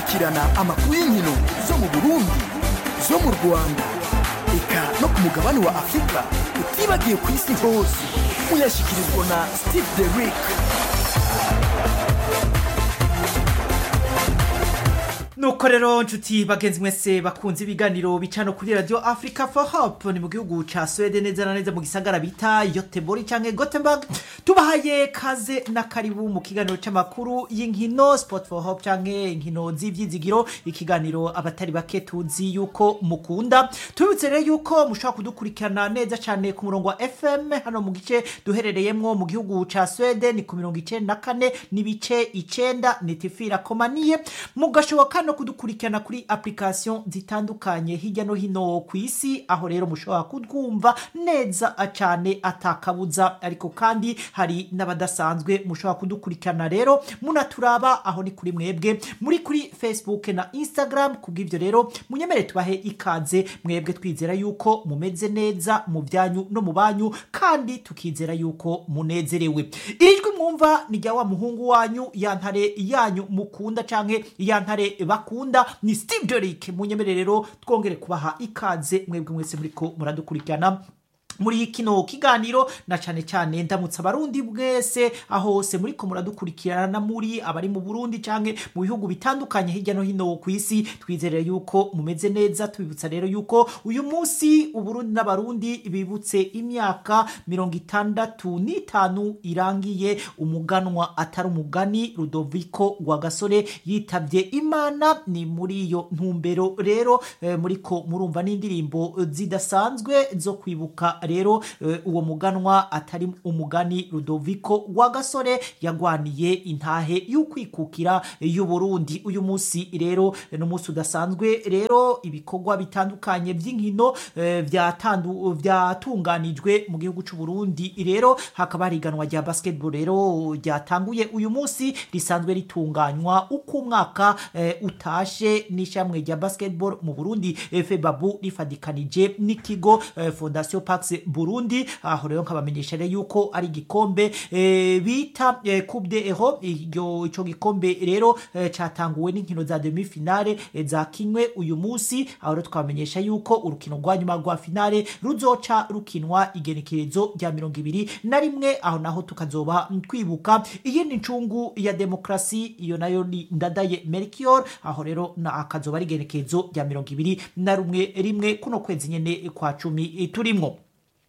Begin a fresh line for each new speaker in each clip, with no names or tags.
gukurikirana amakuru y'inkino zo mu burundi zo mu rwanda eka no ku mugabane wa afurika utibagiye ku isi hose muyashyikirizwa na steve derick
nuko rero nshuti bagenzi mwese bakunze ibiganiro bica no kuri radio africa for hope ni mu gihugu ca swede neza na neza mu gisagara bita yotebori canke gothenburg tubahaye kaze na karibu mu kiganiro c'amakuru y'inkino sport for hope canke inkino z'ivyizigiro ikiganiro abatari bake tuzi yuko mukunda tubibutse rero yuko mushobora kudukurikirana neza cane ku murongo wa fm hano mu gice duherereyemwo mu gihugu ca swede ni ku mirongo icenda na kane n'ibice icenda nitifira komaniye mugashoboka no kudukurikirana kuri application zitandukanye hirya no hino ku isi aho rero mushobora kutwumva neza cyane atakabuza ariko kandi hari n'abadasanzwe mushobora kudukurikirana rero munaturaba aho ni kuri mwebwe muri kuri facebook na instagram kubw'ibyo rero munyemere tubahe ikaze mwebwe twizera yuko mumeze neza mu byanyu no mu banyu kandi tukizera yuko munezerewe ijwi mwumva ni rya wa muhungu wanyu ya ntare yanyu mukunda canke ya ntare bakunda ni steve derick munyemere rero twongere kubaha ikaze mwebwe mwese muriko muradukurikirana muri kino kiganiro na cane cane ndamutsa abarundi bwese aho hose muriko muradukurikirana muri abari mu burundi canke mu bihugu bitandukanye hirya no hino ku isi twizere yuko mumeze neza tubibutsa rero yuko uyu munsi uburundi n'abarundi bibutse imyaka mirongo itandatu n'itanu irangiye umuganwa atari umugani rudoviko rwagasore yitabye imana ni muri iyo ntumbero rero eh, muriko murumva n'indirimbo zidasanzwe zo kwibuka rero eh, uwo muganwa atari umugani rudoviko rwagasore yagwaniye intahe y'ukwikukira y'uburundi uyu munsi rero ni umunsi udasanzwe rero ibikorwa bitandukanye by'inkino eh, byatandu- byatunganijwe mu gihugu c'uburundi rero hakaba hari iganwa rya basketball rero ryatanguye uyu munsi risanzwe ritunganywa uko umwaka eh, utashe n'ishamwe rya basketball mu burundi febabu rifadikanije n'ikigo eh, fondation pax burundi aho rero nkabamenyesha rero yuko ari igikombe eh, bita eh, coupe de ero iryo ico gikombe rero eh, catanguwe n'inkino za demi finale eh, zakinwe uyu munsi aho rero twabamenyesha yuko urukino rwa nyuma rwa finale ruzoca rukinwa igenekerezo rya mirongo ibiri na rimwe aho naho tukazoba twibuka iyindi ncungu ya demokrasi iyo nayo ni ndadaye melchior aho rero na akazoba ari igenekerezo rya mirongo ibiri na rumwe rimwe kuno kwezi nyene kwa cumi eh, turimwo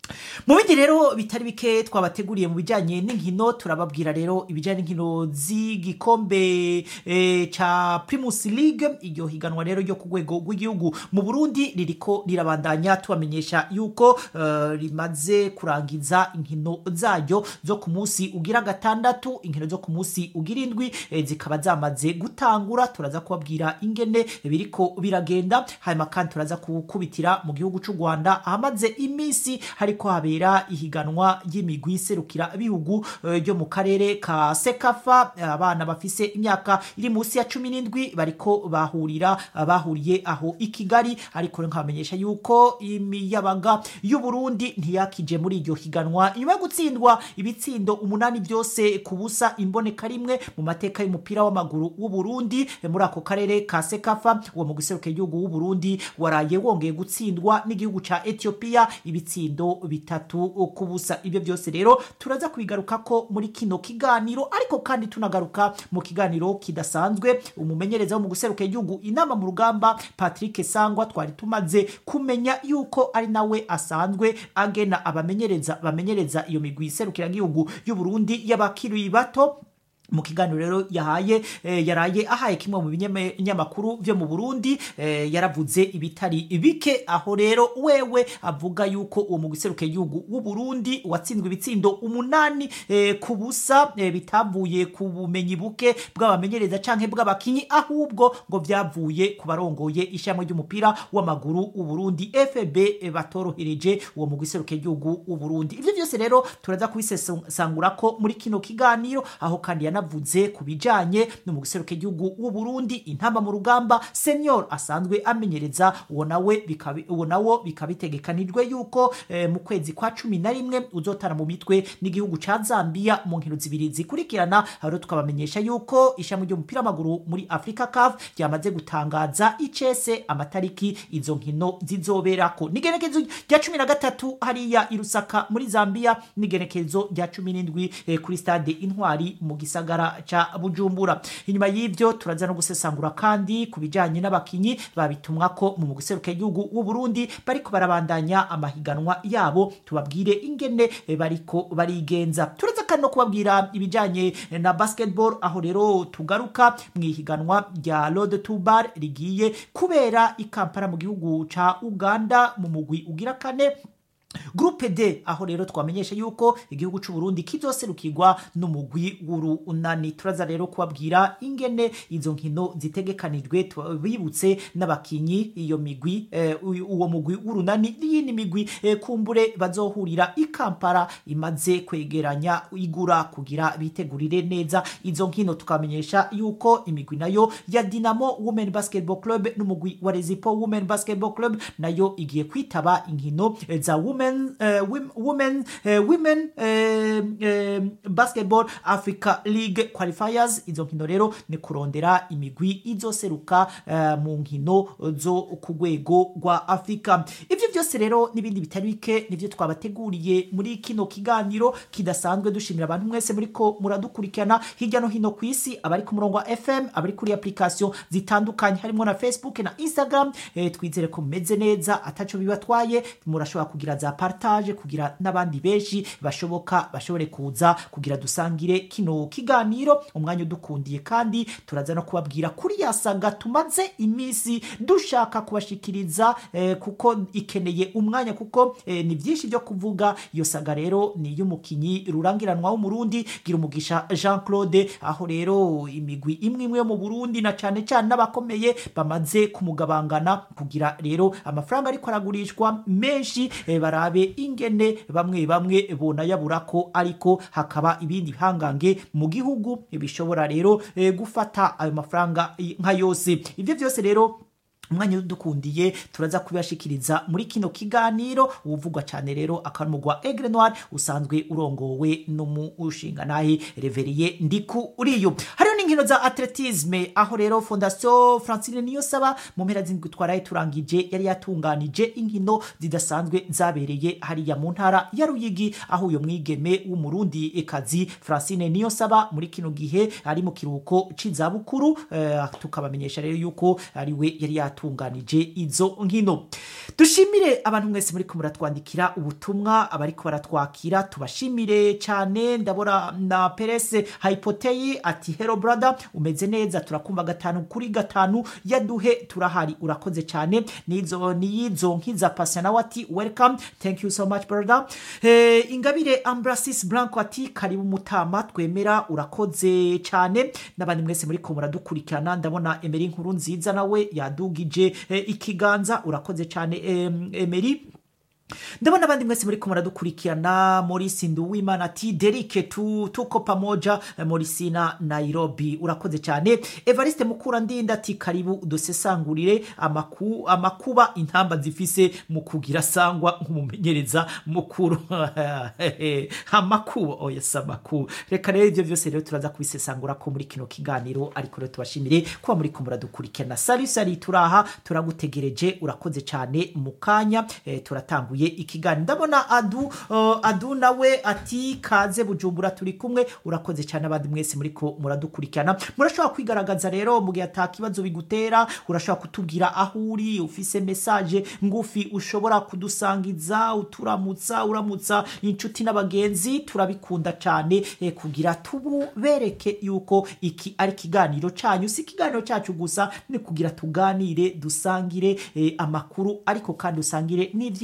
mu bindi rero bitari bike twabateguriye mu bijyanye n'inkino turababwira rero ibijyanye n'inkino z'igikombe eh, ca primus league iryo higanwa rero ryo ku rwego rw'igihugu mu burundi ririko rirabandanya tubamenyesha yuko eh, rimaze kurangiza inkino zaryo zo ku munsi ugira gatandatu inkino zo ku munsi ugira indwi eh, zikaba zamaze gutangura turaza kubabwira ingene biriko biragenda hanyuma kandi turaza kukubitira mu gihugu c'u rwanda ahamaze iminsi hariko habera ihiganwa ry'imigwi serukira bihugu eh, ryo mu karere ka sekafa abana bafise imyaka iri munsi ya cumi n'indwi bariko bahurira bahuriye aho i kigali ariko rero nkabamenyesha yuko imiyabaga y'uburundi ntiyakije muri iryo higanwa nyuma yo gutsindwa ibitsindo umunani byose ku busa imboneka rimwe mu mateka y'umupira w'amaguru w'uburundi eh, muri ako karere ka sekafa uwo mu giseruka igihugu w'uburundi waraye wongeye gutsindwa n'igihugu ca ethiopia ibitsindo bitatu ku busa ibyo byose rero turaza kubigaruka ko muri kino kiganiro ariko kandi tunagaruka mu kiganiro kidasanzwe umumenyereza wo mu guseruka igihugu inama mu rugamba patrick sangwa twari tumaze kumenya yuko ari nawe asanzwe agena abamenyereza bamenyereza iyo migwi iserukira igihugu y'uburundi y'abakiri bato mu kiganiro rero yahaye eh, yaraye ahaye kimwe mu binyamakuru vyo mu Burundi eh, yaravuze ibitari bike aho rero wewe avuga yuko uwo mu giseruke igihugu w'u Burundi watsinzwe ibitsindo umunani eh, ku busa eh, bitavuye ku bumenyi buke bw'abamenyereza canke bw'abakinyi ahubwo ngo vyavuye ku barongoye ishamwe ry'umupira w'amaguru w'u Burundi FB eh, batorohereje uwo mu giseruke igihugu w'u Burundi ivyo vyose rero turaza kubisesangura ko muri kino kiganiro aho kandi yana yanavuze ku bijanye no mu giseruka igihugu w'u Burundi intamba mu rugamba senior asanzwe amenyereza uwo nawe bikabi uwo nawo bikabitegekanijwe yuko eh, mu kwezi kwa cumi na rimwe uzotara mu mitwe n'igihugu ca Zambia mu nkino zibiri zikurikirana rero tukabamenyesha yuko ishami ry'umupira w'amaguru muri Africa CAF ryamaze gutangaza icese amatariki izo nkino zizoberako n'igenekezo rya cumi na gatatu hariya i Lusaka muri Zambia n'igenekezo rya cumi n'indwi eh, kuri stade Intwari mu gisagara ca Bujumbura inyuma y'ivyo turaza no gusesangura kandi ku bijanye n'abakinyi babitumwa ko mu guseruka igihugu w'u Burundi bariko barabandanya amahiganwa yabo tubabwire ingene eh, bariko barigenza turaza kandi no kubabwira ibijanye na basketball aho rero tugaruka mu ihiganwa rya Road to Bar rigiye kubera i Kampala mu gihugu ca Uganda mu mugwi ugira kane Groupe D aho rero twamenyesha yuko igihugu c'u Burundi kizoserukirwa n'umugwi w'urunani turaza rero kubabwira ingene izo nkino zitegekanijwe tubibutse n'abakinyi iyo migwi eh, uwo mugwi w'urunani n'iyindi migwi eh, kumbure bazohurira i Kampala imaze kwegeranya igura kugira bitegurire neza izo nkino tukamenyesha yuko imigwi nayo ya Dinamo Women Basketball Club n'umugwi wa Rezipo Women Basketball Club nayo igiye kwitaba inkino eh, za women uh, women women, uh, women uh, uh, basketball africa league qualifiers izo nkino rero ni kurondera imigwi izoseruka uh, mu nkino zo ku rwego rwa afurika ibyo byose rero n'ibindi bitari bike nibyo twabateguriye muri kino kiganiro kidasanzwe dushimira abantu mwese muriko muradukurikirana hirya no hino ku isi abari ku murongo wa fm abari kuri application zitandukanye harimo na facebook na instagram eh, twizere ko mumeze neza ataco bibatwaye murashobora kugira za partage kugira n'abandi benshi bashoboka bashobore kuza kugira dusangire kino kiganiro umwanya udukundiye kandi turaza no kubabwira kuri ya saga tumaze iminsi dushaka kubashikiriza eh, kuko ikeneye umwanya kuko eh, ni byinshi byo kuvuga iyo saga rero ni iy'umukinyi rurangiranwa w'umurundi gira umugisha jean claude aho rero imigwi imwe imwe yo mu burundi na cane cane n'abakomeye bamaze kumugabangana kugira rero amafaranga ariko aragurishwa menshi eh, barabe ingene bamwe bamwe bonayabura ko ariko hakaba ibindi bihangange mu gihugu bishobora rero eh, gufata ayo mafaranga nka yose ibyo byose rero umwanya udukundiye turaza kubibashikiriza muri kino kiganiro uvugwa cyane rero akanumugwa Aigle Noir usanzwe urongowe n'umushinga nahi Reveriye Ndiku uriyo hariyo n'inkino za atletisme aho rero Fondation Francine Niyosaba mu mpera z'indwi twaraye turangije yari yatunganije inkino zidasanzwe zabereye hariya mu ntara ya Ruyigi aho uyo mwigeme w'umurundi ekazi Francine Niyosaba muri kino gihe ari mu kiruhuko c'izabukuru eh, tukabamenyesha rero yuko ari we yari yatunganije izo nkino dushimire abantu mwese muri muratwandikira ubutumwa abariko baratwakira tubashimire cyane ndabona na perese hypoteyi ati hero brother umeze neza turakumva gatanu kuri gatanu yaduhe turahari urakoze cyane nizo niyizo nkiza passion nawe ati welcome thank you so much brother eh, ingabire ambrasis blanco ati karibu mutama twemera urakoze cyane n'abandi mwese muri muradukurikirana ndabona emeri nkuru nziza nawe yadugije eh, ikiganza urakoze cyane eh, emeri ndabona abandi mwese muri ko muradukurikirana muri sindu w'imana ati derike tu, tuko pamoja muri sina nairobi urakoze cyane evariste mukura ndinda ati karibu dusesangurire amaku, amakuba intamba zifise mu kugira sangwa nk'umumenyereza mukuru amakuba oya si amakuba reka rero ibyo byose rero turaza kubisesangura ko muri kino kiganiro ariko rero tubashimire kuba muri ko muradukurikirana sari sari turaha turagutegereje urakoze cyane mu kanya eh, turatanguye ikiganiro ndabona adu uh, adu nawe ati kaze bujumbura turi kumwe urakoze cyane abandi mwese muri ko muradukurikirana murashobora kwigaragaza rero mu gihe ata kibazo bigutera urashobora kutubwira aho uri ufise message ngufi ushobora kudusangiza uturamutsa uramutsa inshuti n'abagenzi turabikunda cyane eh, kugira tububereke yuko iki ari ikiganiro cyanyu si ikiganiro cyacu gusa ni kugira tuganire dusangire eh, amakuru ariko kandi usangire n'ivyiyumviro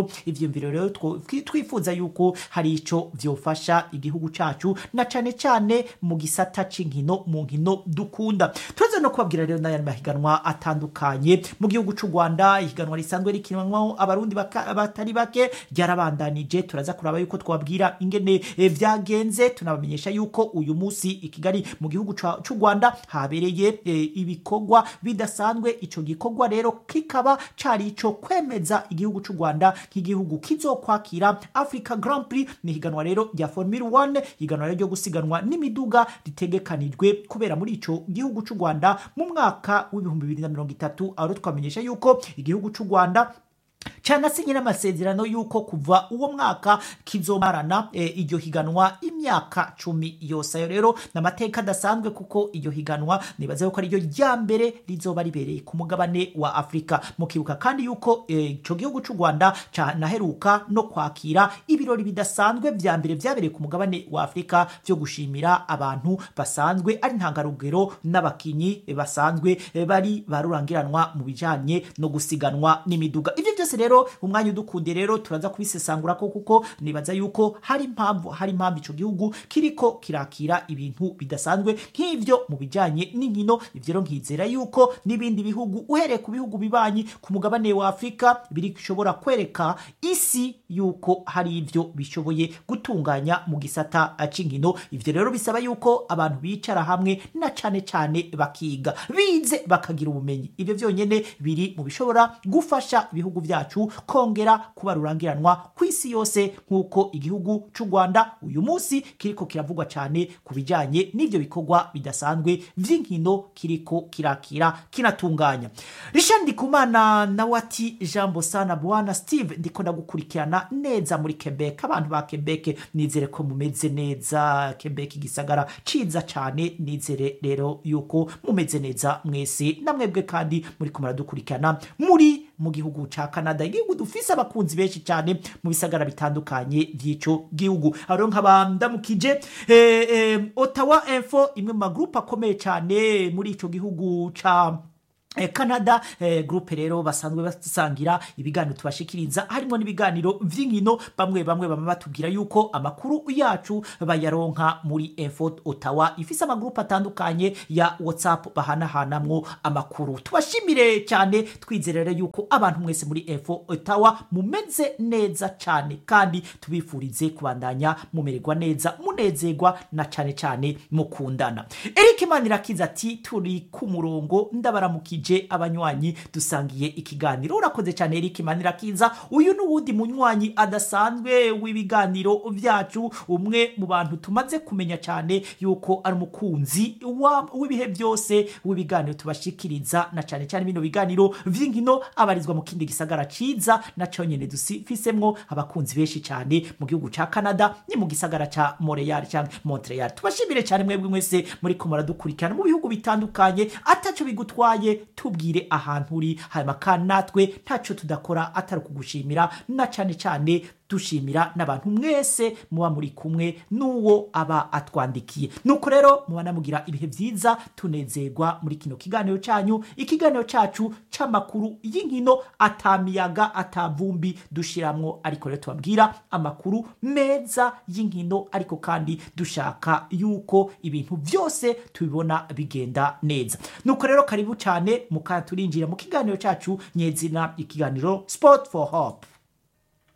ivyiyumviro ivyiyumviro rero two- twi- twifuza yuko hari ico vyofasha igihugu cacu na cane cane mu gisata c'inkino mu nkino dukunda turaza no kubabwira rero n'ayandi mahiganwa atandukanye mu gihugu c'u rwanda ihiganwa risanzwe rikinwanwaho abarundi baka- batari bake ryarabandanije turaza kuraba yuko twabwira ingene eh, vyagenze tunabamenyesha yuko uyu musi i kigali mu gihugu ca- c'u rwanda habereye eh, ibikorwa bidasanzwe ico gikorwa rero kikaba cari ico kwemeza igihugu c'u rwanda nk'igihugu kizokwakira africa grand prix ni higanwa rero rya formula 1 higanwa rero ryo gusiganwa n'imiduga ritegekanijwe kubera muri ico gihugu c'u rwanda mu mwaka w'ibihumbi bibiri na mirongo itatu aho rero twamenyesha yuko igihugu c'u rwanda canasinye n'amasezerano y'uko kuva uwo mwaka kizomarana e, iryo higanwa imyaka cumi yose ayo rero ni amateka adasanzwe kuko iryo higanwa nibaza yuko ariryo rya mbere rizoba ribereye ku mugabane wa afurika mukibuka kandi yuko e, ico gihugu c'u rwanda canaheruka no kwakira ibirori bidasanzwe vya mbere vyabereye ku mugabane wa afurika vyo gushimira abantu basanzwe ari ntangarugero n'abakinyi e, basanzwe e, bari barurangiranwa mu bijanye no gusiganwa n'imiduga ivyo byose rero umwanya udukunde rero turaza kubisesangura ko kuko nibaza yuko hari impamvu hari impamvu ico gihugu kiriko kirakira ibintu bidasanzwe nk'ivyo mu bijanye n'inkino ivyo rero nkizera yuko n'ibindi bihugu uhereye ku bihugu bibanyi ku mugabane wa afurika bishobora kwereka isi yuko hari ivyo bishoboye gutunganya mu gisata eh, c'inkino ivyo rero bisaba yuko abantu bicara hamwe na cane cane bakiga bize bakagira ubumenyi ivyo vyonyene biri mu bishobora gufasha ibihugu vyacu kongera kuba rurangiranwa ku isi yose nk'uko igihugu c'u rwanda uyu munsi kiriko kiravugwa cane ku bijanye n'ivyo bikorwa bidasanzwe vy'inkino kiriko kirakira kinatunganya richard ndikumana nawe ati jambo sana bwana steve ndiko ndagukurikirana neza muri quebec abantu ba quebec nizere ko mumeze neza quebec igisagara ciza cane nizere rero yuko mumeze neza mwese namwebwe kandi muri ko muradukurikirana muri mu gihugu ca canada igihugu dufise abakunzi benshi cyane mu bisagara bitandukanye vy'ico gihugu aho rero nkaba ndamukije eh, eh, ottawa info imwe mu magrupe akomeye cyane muri ico gihugu ca Eh, canada eh, groupe rero basanzwe basangira ibiganiro tubashikiriza harimo n'ibiganiro vy'inkino bamwe bamwe bama batubwira yuko amakuru yacu bayaronka muri info ottawa ifise amagrupe atandukanye ya whatsapp bahanahanamwo amakuru tubashimire cyane twizerere yuko abantu mwese muri info ottawa mumeze neza cyane kandi tubifurize kubandanya mumererwa neza munezerwa na cyane cyane mukundana eric manirakiza ati turi ku murongo ndabaramukije abanywanyi dusangiye ikiganiro urakoze cyane eric manirakiza uyu n'uwundi munywanyi adasanzwe w'ibiganiro vyacu umwe mu bantu tumaze kumenya cyane yuko ari umukunzi wa- w'ibihe byose w'ibiganiro tubashikiriza na cyane cyane bino biganiro vy'inkino abarizwa mu kindi gisagara ciza na co nyene dufisemwo abakunzi benshi cyane mu gihugu ca canada ni mu gisagara ca montreal cyangwa montreal tubashimire cyane mwebwe mwese muri ko muradukurikirana mu bihugu bitandukanye ataco bigutwaye tubwire ahantu uri hanyuma kandi natwe ntaco tudakora atari ukugushimira na cane cane dushimira n'abantu mwese muba muri kumwe n'uwo aba atwandikiye nuko rero muba namugira ibihe byiza tunezerwa muri kino kiganiro cyanyu ikiganiro cyacu c'amakuru y'inkino atamiyaga atavumbi dushiramwo ariko rero tubabwira amakuru meza y'inkino ariko kandi dushaka yuko ibintu byose tubibona bigenda neza nuko rero karibu cyane mukanya turinjira mu kiganiro cyacu nyezina ikiganiro sport for hope